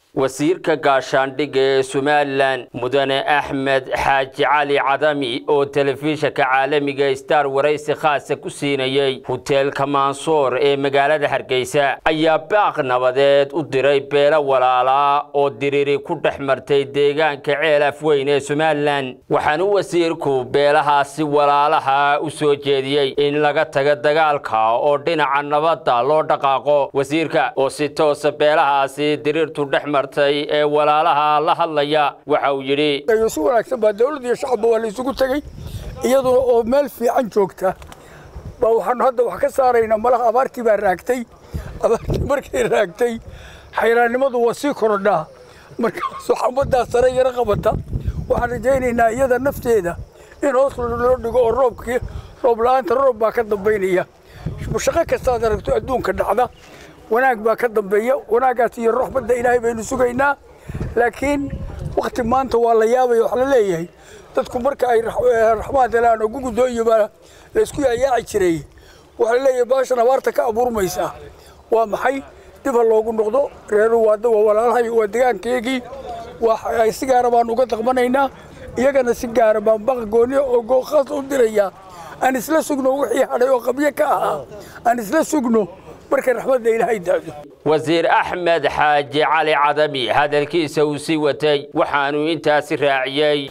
wasiirka gaashaandhigga ee somalilan mudane axmed xaaji cali cadami oo telefishinka caalamiga star waraysi khaasa ku siinayey huteelka maansoor ee magaalada hargeysa ayaa baaq nabadeed u diray beelo walaalaa oo diriri ku dhex martay deegaanka ceel afweyn ee somalilan waxaana wasiirku beelahaasi walaalaha u soo jeediyey in laga taga dagaalka oo dhinaca nabadda loo dhaqaaqo wasiirka oo si toosa beelahaasi diriirtu dhex martay ee walaalaha la hadlaya waxa uu yidhi si wanaagsan baa dawladda iyo shacabba waa la isugu tegey iyaduna oo meel fiican joogta baa waxaanu hadda wax ka saaraynaa malaha abaartii baa raagtay abaartii markay raagtay xayraannimadu waa sii korodhaa markaasoo xambadaa sare yaro qabata waxaan rajaynaynaa iyada nafteeda in hoos loo dhigo oo roobkii roob la-aanta roob baa ka dambaynaya shaqo kastaad aragto adduunka dhacda wanaag baa ka dambeeya wanaaggaas iyo raxmadda ilaahay baynu sugaynaa laakiin wakti maanta waa la yaabaya wax la leeyahay dadku marka ay raxmaad helaan oo gugudooyo baa la isku yayaaci jiray waxaa la leeyahay baashan abaarta ka abuurmaysaa waa maxay dib ha loogu noqdo reeruhu waa walaalahay waa degaankeygii waa si gaara baan uga daqmanaynaa iyagana si gaara baan baqa gooniya oo gooqaas u dirayaa aan isla sugno wixii hadhay oo qabyo ka ahaa aan isla sugno markay raxmadda ilaahay daado wasiir axmed xaaji cali cadami hadalkiisa uu sii watay waxaanuu intaasi raaciyey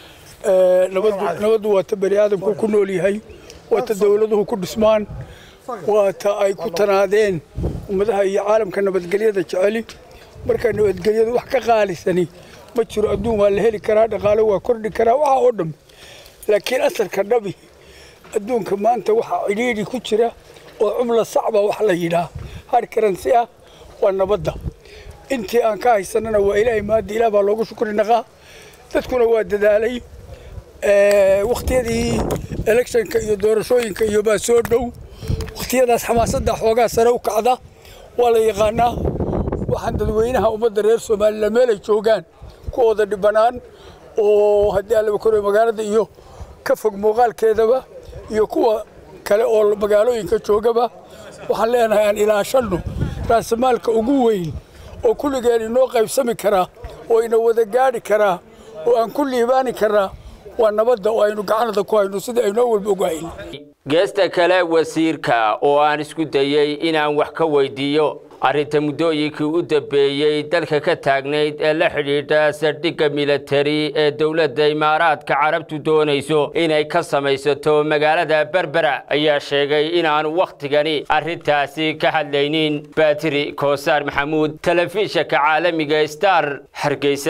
nabaddu waa ta bani aadamku ku nool yahay waa ta dowladuhu ku dhismaan waa ta ay ku tanaadeen ummadaha iyo caalamka nabadgelyada jeceli marka nabadgelyadu wax ka qaalisani ma jiro adduun waa la heli karaa dhaqaale waa kordhi karaa waxa oo dhan laakiin asalka dhabi adduunka maanta waxaa cidhiidhi ku jira oo cumla sacba wax la yidhaah har karansi ah waa nabadda intii aan ka haysanana waa ilaahay maadda ilaah baa loogu shukri naqaa dadkuna waa dadaalay wakhtiyadii electionka iyo doorashooyinka iyo baa soo dhow wakhtiyadaas xamaasadda xoogaa sare u kacda waa la yaqaanaa waxaan dadweynaha ummadda reer somalilan meel ay joogaan kuwooda dhibanaan oo haddii allaba koray magaalada iyo ka fog muuqaalkeedaba iyo kuwa kale oo magaalooyinka joogaba waxaan leenahay aan ilaashanno raasamaalka ugu weyn oo kulligeen inoo qaybsami karaa oo ina wada gaadhi karaa oo aan ku liibaani karaa waa nabadda oo aynu gacanada ku hayno sidai aynoo walba ogahayn geesta kale wasiirka oo aan isku dayey inaan wax ka weydiiyo arrinta muddooyinkii u dambeeyey dalka ka taagnayd ee la xidhiidha saldhigga militari ee dowladda imaaraadka carabtu doonayso inay ka samaysato magaalada berbera ayaa sheegay inaanu wakhtigani arrintaasi ka hadlaynin baatiri koosaar maxamuud telefishinka caalamiga star hargeysa